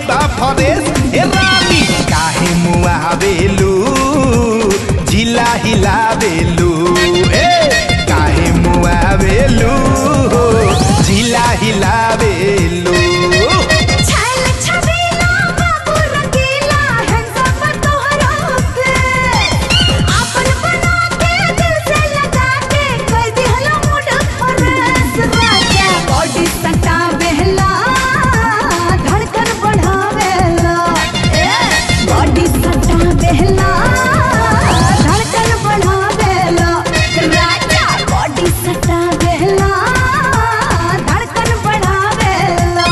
बा फरेस ए रानी काहे मुआ बेलू जिला हिला बेलू ए काहे मुआ बेलू जिला हिला बेलू छैल छबीला बाबू रंगीला हैंडसम तोहरा पे आपन बना के दिल से लगा के कर दिहला मूड फरेस राजा बॉडी सटा बेहला धड़कन बढ़ावेला ए बॉडी सटा बेहला धड़कन बढ़ावेला राजा बॉडी सटा बेहला धड़कन बढ़ावेला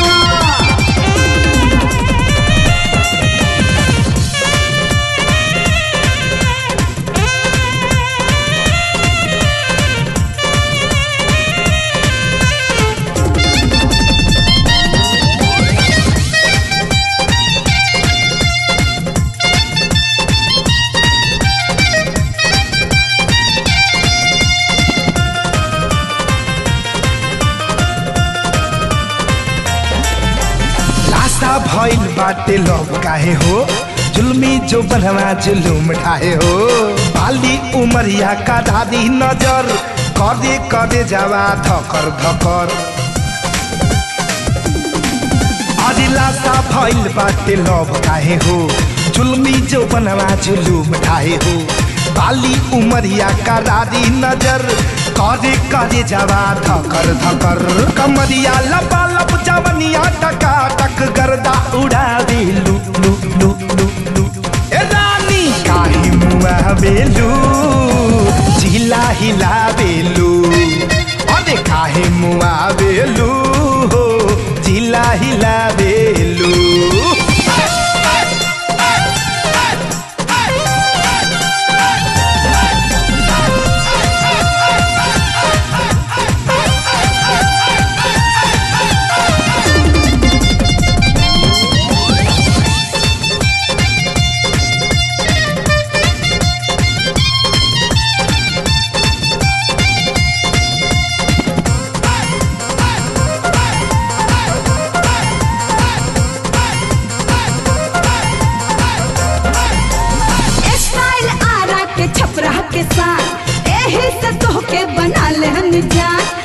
लासा भइल बाटे लव काहे हो जुल्मी जो बनवा जुलूम ढाहे हो बाली उमरिया का दादी नजर करे करे जावा धकर धकर अरे लासा भइल बाटे लव काहे हो जुल्मी जो बनवा जुलूम ढाहे हो बाली उमरिया का दादी नजर करे करे जावा धकर धकर कमरिया लपा लप जवनिया टका टक गर्दा उड़ा दे लू लू लू लू लू ए रानी काहे मुआ बेलू झिला हिला बेलू अरे काहे मुआ बेलू हो झिला हिला बेलू स्टाइल आरा के छपरा के साथ एही से तोहके बना ले हम जान